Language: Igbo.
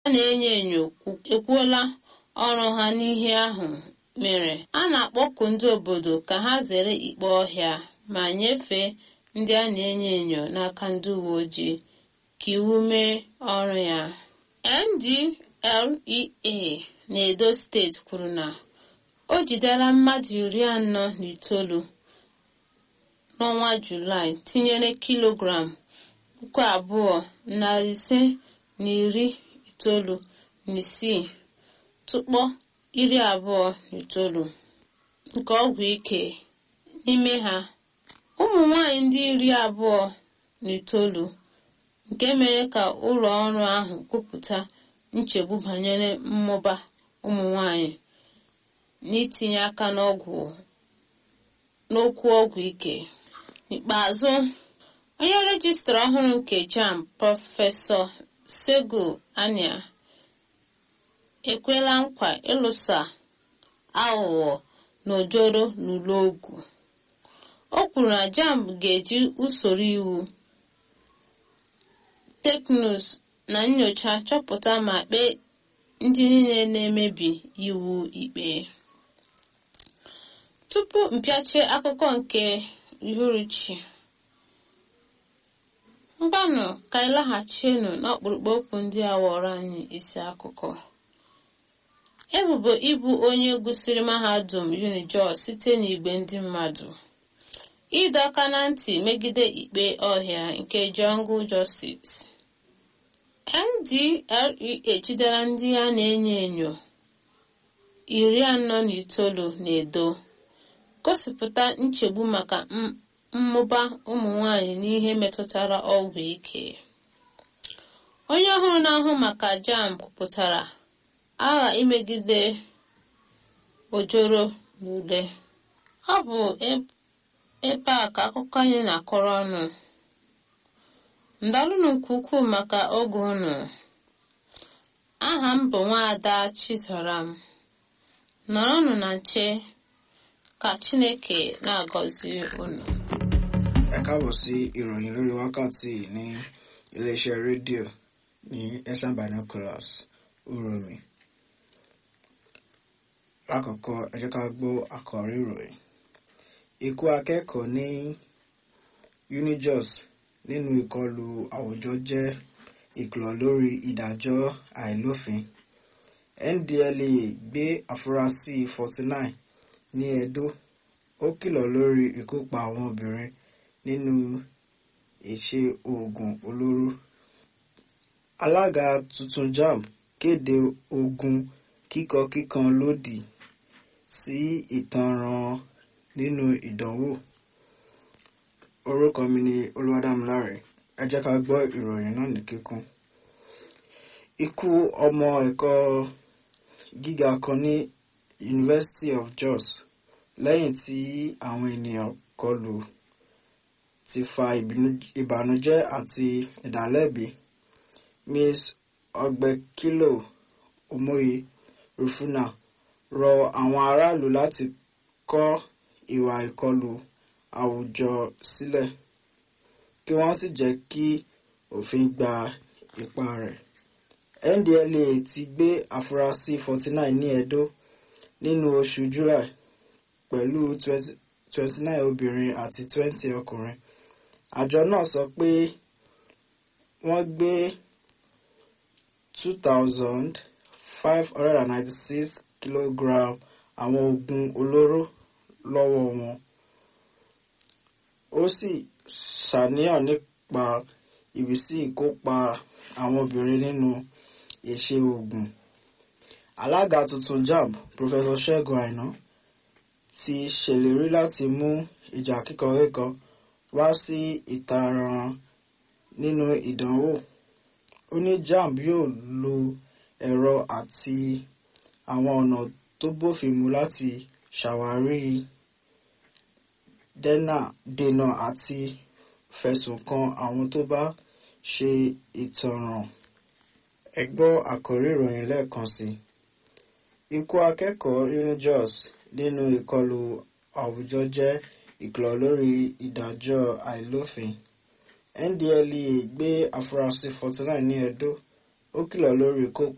a na-enyo enyo ekwuola ọrụ ha n'ihe ahụ mere a na-akpọku ndị obodo ka ha zere ikpe ọhịa ma nyefee ndị a na-enyo enyo n'aka ndị uwe ojii ka iwu mee ọrụ ya ndlea na-edo steeti kwuru na o jidela mmadụ iri anọ na itoolu n'ọnwa julaị tinyere kilogram puku abụọ narị ise na iri itoolu na isii tụkpọ iri abụọ na itoolu nke ọgwụ ike n'ime ha ụmụ nwanyị ndị iri abụọ na itoolu nke mere ka ụlọ ọrụ ahụ kwupụta nchegbu banyere mmụba ụmụ nwanyị n'itinye aka n'ọgwụ n'okwu ọgwụ ike n'ikpeazụ onye rejistra ọhụrụ nke jam prọfesọ sego anya ekwela nkwa ịlụsa aghụghọ na ojoro n'ụlọ ogwu o kwuru na jamb ga-eji usoro iwu teknụzụ na nyocha chọpụta ma kpee ndị niile na-emebi iwu ikpe tupu mpịachie akụkọ nke uhuruchi mgbanụ ka anyị laghachienu n'ọkpụrụkpụ okwu ndị a wọrọ anyị isi akụkọ ebubo ịbụ onye gụsịrị mahadum unijos site n'igwe ndị mmadụ ịdọ aka na ntị megide ikpe ọhịa nke jungle justice ndlea ejidela ndị a na-enyo enyo iri anọ na itoolu na edo gosipụta nchegbu maka mmụba ụmụ nwanyị n'ihe metụtara ọgwụ ike onye ọhụrụ na-ahụ maka jam kwupụtara agha imegide ojoro n'ule ọ bụ ebe a ka akụkọ anyị na-akọrọ ọnụ ndalụnụ nke ukwuu maka oge unu aha m bụ nwaada chizoram nọrọnụ na nche ka chineke na-agọzi unu ẹ káàbọ̀ sí ìròyìn lórí wákàtí ní iléeṣẹ́ rédíò ní ẹ̀sán binoculars uromi lákọ̀ọ́kọ́ ẹ jẹ́ ká gbọ́ àkọ́rí ìròyìn ikú akẹ́kọ̀ọ́ ní unijos nínú ìkọlù àwùjọ jẹ́ ìkìlọ̀ lórí ìdájọ́ àìlófin ndlea gbé àfúrásì 49 ní edo ó kìlọ̀ lórí ìkópa àwọn obìnrin nínú ìṣe oògùn olóró alága tuntun jam kéde ogun kíkọkíkan lòdì sí ìtanràn nínú ìdánwò orúkọ mi ni olúwadámiláre ẹ jẹ́ ká gbọ́ ìròyìn náà ní kíkún ikú ọmọ ẹ̀kọ́ gíga kan ní University of Jos lẹ́yìn tí àwọn ènìyàn kọlù ti fa ìbànújẹ́ àti ìdálẹ́bi Ms. Ọgbẹ́kílò Omoye Rufuna rọ àwọn aráàlú láti kọ̀ ìwà ìkọlù àwùjọ sílẹ̀ kí wọ́n sì jẹ́ kí òfin gba ipa rẹ̀. NDLEA ti gbé àfúrásì 49 ní Edo nínú oṣù July pẹ̀lú 29 obìnrin àti 20 ọkùnrin. Àjọ náà sọ pé wọ́n gbé 2,596 kilogram àwọn oògùn olóró lọ́wọ́ wọn. Ó sì ṣàníyàn nípa ìbísí ìkópa àwọn obìnrin nínú ìṣe oògùn. Alága tuntun JAMB Professor Ṣẹ́gun Àìná ti ṣèlérí láti mú ìjà kíkankíkan wá sí ìtaràn nínú ìdánwò. Ó ní JAMB yóò lo ẹ̀rọ àti àwọn ọ̀nà tó bófin mu láti ṣàwárí dènà àti fẹ̀sùn kan àwọn tó bá ṣe ìtanràn. Ẹ gbọ́ àkórí ìròyìn lẹ́ẹ̀kan sí i. Ikú akẹ́kọ̀ọ́ Unijos nínú ìkọlù àwùjọ jẹ́ ìkìlọ̀ lórí ìdájọ́ àìlófin. NDLEA gbé àfúrásì 49 ní Edo ó kìlọ̀ lórí ìkópa